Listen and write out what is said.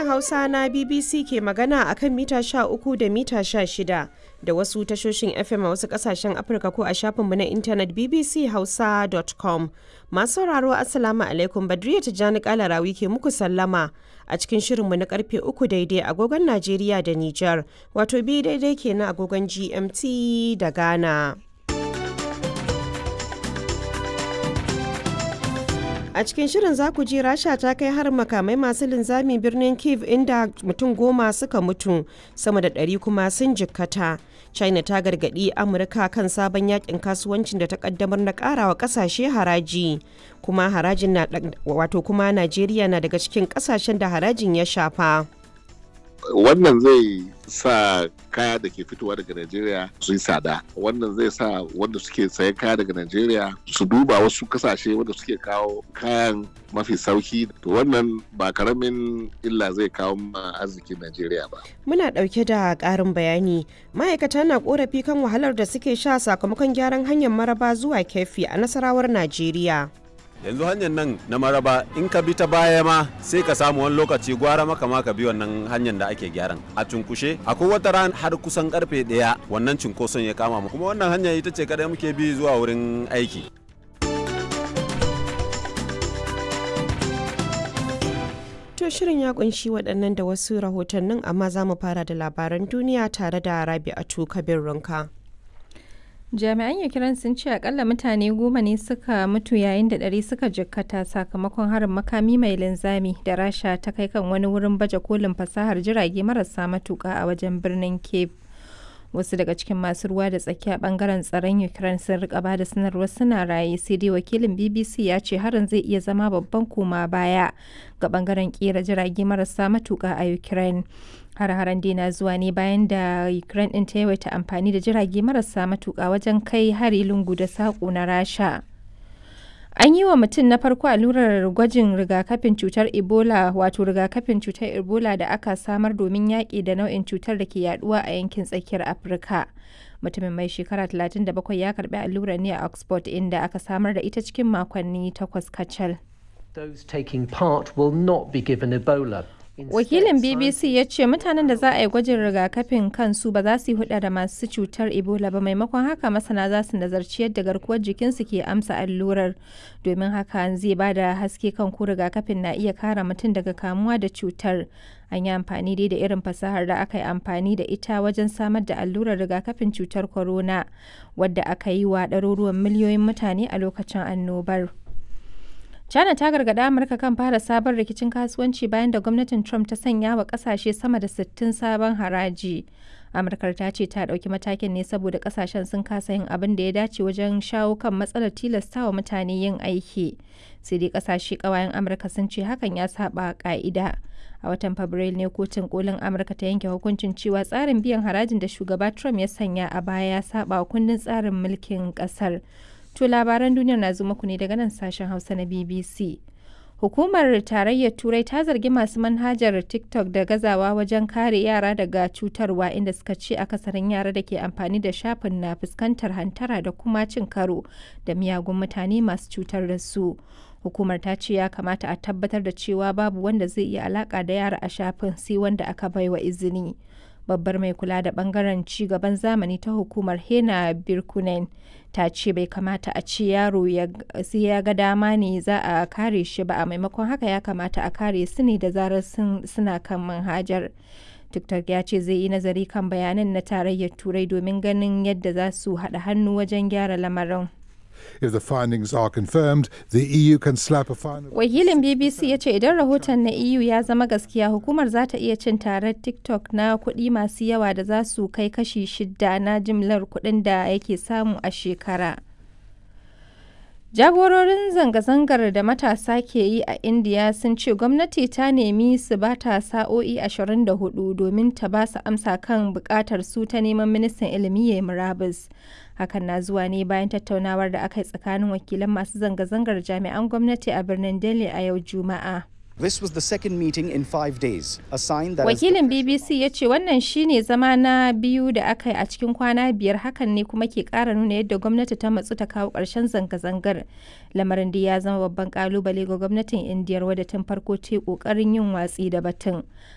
Sashen Hausa na BBC ke magana a kan mita 13 da mita 16 da wasu tashoshin FM a wasu kasashen Afirka ko a shafinmu na intanet bbchausa.com. Masu sauraro Assalamu alaikum Badriya Tijjani Kalarawi ke muku sallama a cikin shirinmu na karfe 3 daidai agogon Najeriya da Nijar, wato bi daidai kenan agogon GMT da Ghana. A cikin shirin za ku ji Rasha ta kai har makamai masu linzami birnin Kiev inda mutum goma suka mutu sama da ɗari kuma sun jikkata. China ta gargaɗi Amurka kan sabon yakin kasuwancin da ta kaddamar na ƙarawa ƙasashe haraji. Kuma harajin na wato kuma Najeriya na daga cikin ƙasashen da harajin ya shafa. wannan zai sa kaya da ke fitowa daga Najeriya su yi tsada wannan zai sa wanda suke sayan kaya daga Najeriya su duba wasu kasashe wanda suke kawo kayan mafi sauki to wannan ba karamin illa zai kawo ma arzikin Najeriya ba. Muna ɗauke da ƙarin bayani ma'aikata na ƙorafi kan wahalar da suke sha sakamakon gyaran hanyar maraba zuwa kefi a nasarawar Najeriya. yanzu hanyar nan na maraba in ka bi ta baya ma sai ka samu wani lokaci gwara maka ma ka bi wannan hanyar da ake gyaran a cunkushe akwai wata ran har kusan karfe daya wannan cunkoson ya kama mu kuma wannan hanya ita ce kadai muke bi zuwa wurin aiki To shirin ya kunshi waɗannan da wasu rahotannin amma za mu fara da labaran duniya tare da Rabi'atu Kabir Runka. jami'an ukraine sun ce akalla mutane goma ne suka mutu yayin da ɗari suka jikkata sakamakon harin makami mai linzami da rasha ta kai kan wani wurin baje kolin fasahar jirage marasa matuka a wajen birnin cape wasu daga cikin masu ruwa da tsaki a bangaren tsaron ukraine sun rika ba da sanarwar suna raye sai dai wakilin bbc ya ce harin zai iya zama babban koma baya ga bangaren kera jirage marasa matuka a ukraine har-haren dina zuwa ne bayan da ukraine din ta yawaita amfani da jirage marasa matuka wajen kai hari lungu da saƙo na rasha an yi wa mutum na farko allurar gwajin rigakafin cutar ebola wato rigakafin cutar ebola da aka samar domin yaƙi da nau'in cutar da ke yaduwa a yankin tsakiyar afirka mutumin mai shekara 37 ya karbi allurar ne a oxford inda aka samar da ita cikin makonni takwas kacal Those taking part will not be given Ebola. Wakilin BBC ya ce mutanen da za a yi gwajin rigakafin kansu ba za su yi huda da masu cutar Ebola ba maimakon haka masana za su nazarci yadda garkuwar jikinsu ke amsa allurar domin haka zai ba da haske kan ko rigakafin na iya kare mutum daga kamuwa da cutar. An yi amfani dai da irin fasahar da aka yi amfani da ita wajen samar da allurar rigakafin cutar corona wadda aka yi wa ɗaruruwan miliyoyin mutane a lokacin annobar. China ta gargaɗi Amurka kan fara sabon rikicin kasuwanci bayan da gwamnatin Trump ta sanya wa ƙasashe sama da 60 sabon haraji. Amurkar ta ce ta ɗauki matakin ne saboda ƙasashen sun kasa yin abin da ya dace wajen shawo kan matsalar tilastawa mutane yin aiki. Sai dai ƙasashe ƙawayen Amurka sun ce hakan ya saba ƙa'ida. A watan Fabrairu ne kotun kolin Amurka ta yanke hukuncin cewa tsarin biyan harajin da shugaba Trump ya sanya a baya ya saba kundin tsarin mulkin ƙasar. To labaran duniyar na zo muku ne daga nan sashen Hausa na BBC. Hukumar Tarayyar Turai ta zargi masu manhajar TikTok da gazawa wajen kare yara daga cutarwa inda suka ce akasarin yara da ke amfani da shafin na fuskantar hantara da kuma cin karo da miyagun mutane masu cutar da su. Hukumar ta ce ya kamata a tabbatar da cewa babu wanda zai iya alaka da yara a shafin sai wanda aka baiwa izini. babbar mai kula da bangaren ci gaban zamani ta hukumar hena birkunen ta ce bai kamata a ce yaro sai ya ga dama ne za a kare shi ba a maimakon haka ya kamata a kare su ne da zarar suna kan manhajar tiktok ya ce zai yi nazari kan bayanan na tarayyar turai domin ganin yadda za su haɗa hannu wajen gyara lamarin If the findings are confirmed, the EU can slap a fine. Wakilin BBC ya ce idan rahoton na EU ya zama gaskiya hukumar za ta iya cin tarar TikTok na kuɗi masu yawa da za su kai kashi shida na jimlar kuɗin da yake samu a shekara. Jagororin zanga-zangar da matasa ke yi a Indiya sun ce gwamnati ta nemi su ba ta sa'o'i 24 domin ta ba su amsa kan bukatar su ta neman ministan ilimi ya murabus. Hakan na zuwa ne bayan tattaunawar da aka yi tsakanin wakilan masu zanga-zangar jami'an gwamnati a birnin Delhi a yau Juma'a. This was the second meeting in five days, a sign that as the Wakilin BBC ya ce wannan shine zama na biyu da aka yi a cikin kwana biyar hakan ne kuma ke kara nuna yadda gwamnati ta matsu ta kawo ƙarshen zanga-zangar. Lamarin da ya zama babban kalubale ga gwamnatin Indiyar wadda tun farko ta yi ƙoƙarin yin watsi da batun.